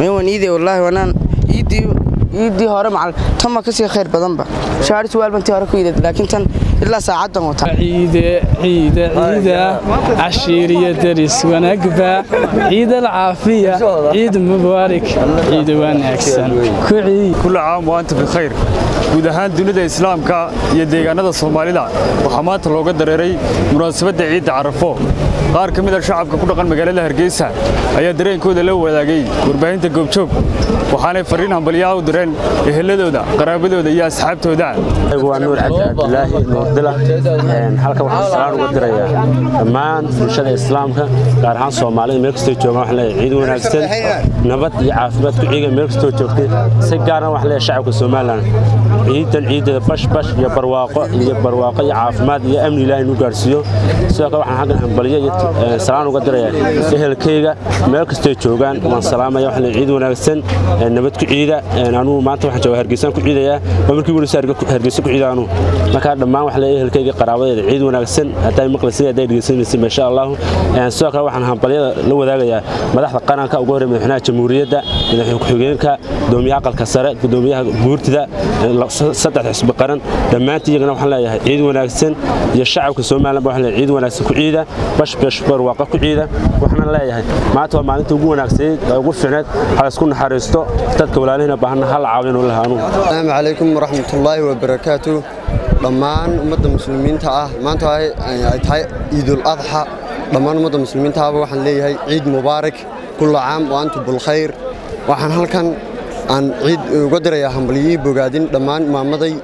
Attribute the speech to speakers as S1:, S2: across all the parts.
S1: mayawan iide wallaahi wanaan iiddii iiddii hore macal tan ma kasii khayr badanba shaari suwaal bantii hore ku iidad laakiin tan ilaa saacaddan wata
S2: ciide ciide ciida cashiiriya deris wanaagba ciid alcaafiya ciid mubaarak ciid wanaagsan ku ciid
S3: كل عام وأنت بخير guud ahaan dunida islaamka iyo deegaanada soomaalida waxaa maanta looga dareeray munaasabadda ciidda carafo qaar ka mid a shacabka ku dhaqan magaalada hargeysa ayaa dareenkooda la wadaagay warbaahinta goobjoog waxaanay fariin hambalyaha u direen eheladooda qaraabadooda iyo asxaabtooda
S4: waa nuur cabdi cabdilaahi nuurdila halkan waxaan salaan uga dirayaa dhammaan bulshada islaamka gaar ahaan soomaalida meel kastoo joogaan waxaan leeyahay ciid wanaagsan nabad iyo caafimaad ku ciiga meel kastoo joogtay si gaarna waxaan leeyahay shacabka somalilan ciidan ciideeda bash bash iyo barwaaqo iyo barwaaqo iyo caafimaad iyo amni ilaahay nu gaarsiiyo sidoo kale waxaan xaggan hambalyo iyo salaan uga dirayaa ehelkayga meel kastoo joogaan waan salaamaya waxaan leeyahay ciid wanaagsan nabad ku ciida anugu maanta waxaan joogaa hargeysaan ku ciidayaa waa markii weli hargeysa ku ciida anugu markaa dhammaan waxaan leeyahay ehelkayga qaraabadeeda ciid wanaagsan hadday maqlaysa hadday dhegeysanaysa insha allahu sidoo kale waxaan hambalyada la wadaagayaa madaxda qaranka ugu horreeya madaxweynaha jamhuuriyadda madaxweyne ku-xigeenka gudoomiyaha aqalka sare gudoomiyaha guurtida saddex xisbi qaran dhammaantii iyagana waxaan leeyahay ciid wanaagsan iyo shacabka somaliland waxaan leeyahay ciid wanaagsan ku ciida bash bash barwaaqa ku ciida waxaan leeyahay maanta waa maalinta ugu wanaagsaneyd ee ugu fiicneed ha isku naxariisto dadka walaalihina baahanna ha la caawin oo lahaanu
S5: asalaamu calaykum waraxmatullaahi wabarakaatu dhammaan ummadda muslimiinta ah maanta ay tahay ciidul adxa dhammaan ummadda muslimiinta ahba waxaan leeyahay ciid mubaarak kulla caam wa antum bilkhayr waxaan halkan aan ciid uga dirayaa hambalyihii bogaadin dhammaan imaamaday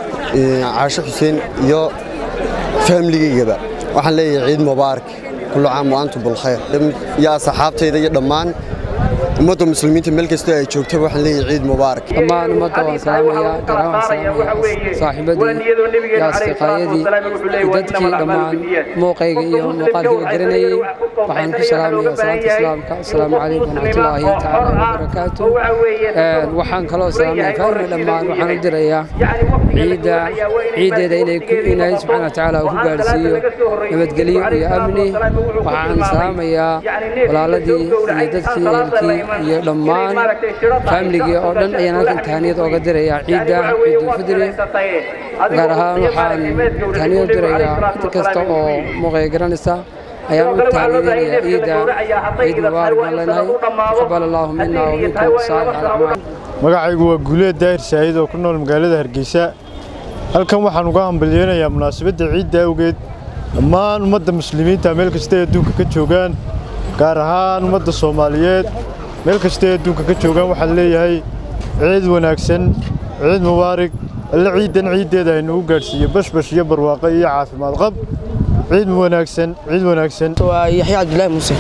S5: caasho xuseen iyo faamiligaygaba waxaan leeyahay ciid mubaarak kulla caam wa antum bilkhayr iyo asxaabtayda iyo dhammaan ummadda muslimiinta meel kastoo ay joogtaba waxaan leeyahay ciid mubaarak
S6: dhammaan ummadda waan salaamayaa garan waan salaamayaa saaxiibadii iyo asdiqaayadii dadkii dhammaan muuqayga iyo muuqaalkiiba garanayey waxaan ku salaamayaa salaanta islaamka asalaamu calaykum waraxmatullaahi tacaala wabarakaatu waxaan kaloo salaamaya faarina dhammaan waxaan u dirayaa ciidda ciiddeeda inay ilaahay subxaana wa tacaala ku gaadhsiiyo nabadgelyo iyo amni waxaan salaamayaa walaaladii iyo dadkii ehelkii iyo dhammaan faamiligii oo dhan ayaan halkan tahaniyad ooga dirayaa ciidda ciidulfidri gaar ahaan waxaan tahaniyad u dirayaa cid kasta oo muuqaya garanaysa ayaan u tahaniyadinayaa ciidda ciid mubaarak baan leenahay taqabal allaahu mina wa minkum saalix alacmaal
S7: magacaygu waa guuleed daahir shaahid oo ku nool magaalada hargeysa halkan waxaan uga hambalyeynayaa munaasabadda ciidda awgeed dhammaan ummadda muslimiinta meel kastay adduunka ka joogaan gaar ahaan ummadda soomaaliyeed meel kastay adduunka ka joogaan waxaan leeyahay ciid wanaagsan ciid mubaarig alle ciiddan ciiddeeda aynugu gaadhsiiyo bashbash iyo barwaaqo iyo caafimaad qab ciid wanaagsan ciid wanaagsan
S1: waa yaxya cabdilaahi muuse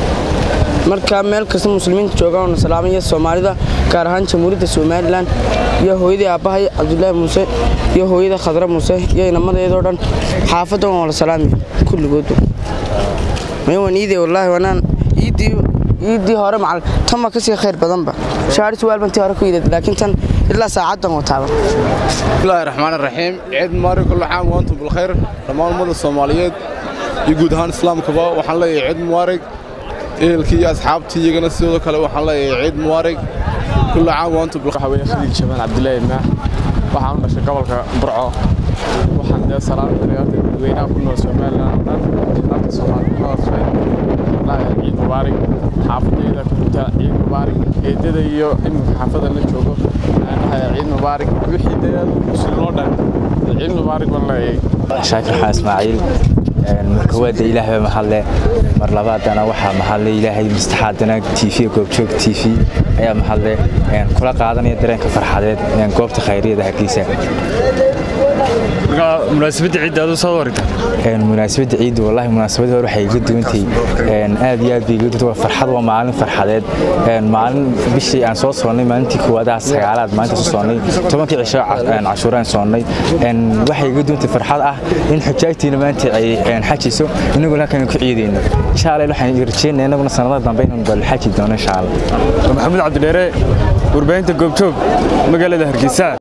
S1: marka meel kasta muslimiinta joogaan oona salaamaya soomaalida gaar ahaan jamhuuriyadda somalilan iyo hooyadii aabbahay cabdulaahi muuse iyo hooyada khadra muuse iyo inamadeedoo dhan xaafaddan waa la salaamaya kulligoodu mayawan iide wallaahi wanaan iiddii iiddii hore macal tan ma kasii khayr badanba shaari suwaal bantii hore ku iidad laakiin tan ilaa saacaddan wataaba
S8: bismillaahi raxmaan raxiim ciid mubaarak kullu caam wa antum bilkhayr dhammaan ummadda soomaaliyeed iyo guud ahaan islaamkaba waxaan leeyahay ciid mubaarak ehelkii iyo asxaabtii iyagana sidoo kale waxaan leeyahay ciid mubaarak kullu caam wa antum bilkhayr
S9: haween khaliil jamaal cabdilaahi maax waxaan u dhashay gobolka burco waxaan dee salaam dirayaa dadweynaha ku nool somalilan oo dhan dalka soomaaliya ciid mubaarak xaafadayda ku jirta ciid mubaarak eedada iyo iminka xaafada la joogo ciid mubaarak wixii dee muslim oo dhan ciid mubaarak baan leeyahay
S10: shaakir xaan ismaaciil marka waada ilaah baa mahadle mar labaadana waxaa mahadle ilaahay mastaxaadana tv goobjoog tv ayaa mahadle kula qaadanaya dareenka farxadeed goobta khayriyada hargeysa
S3: munaasabadda ciidda aduu saad warigta
S10: munaasabadda ciidda wallahi munaasabadda hore waxay iga duwantay aad iyo aad bay iga duwantay farxad waa maalin farxadeed maalin bishii aan soo soonnay maalintii koowaadaha sagaalaad maalinta soo soonnay tobankii cisho cashuuraan soonnay waxay iga duwantay farxad ah in xujaagtiina maanta ay xajayso inaguna halkan ku ciidayno insha allah waxaan rajeynaya inaguna sanada dambe inaan bal xaji doono insha allah
S3: maxamed cabdidheere warbaahinta goobjoog magaalada hargeysa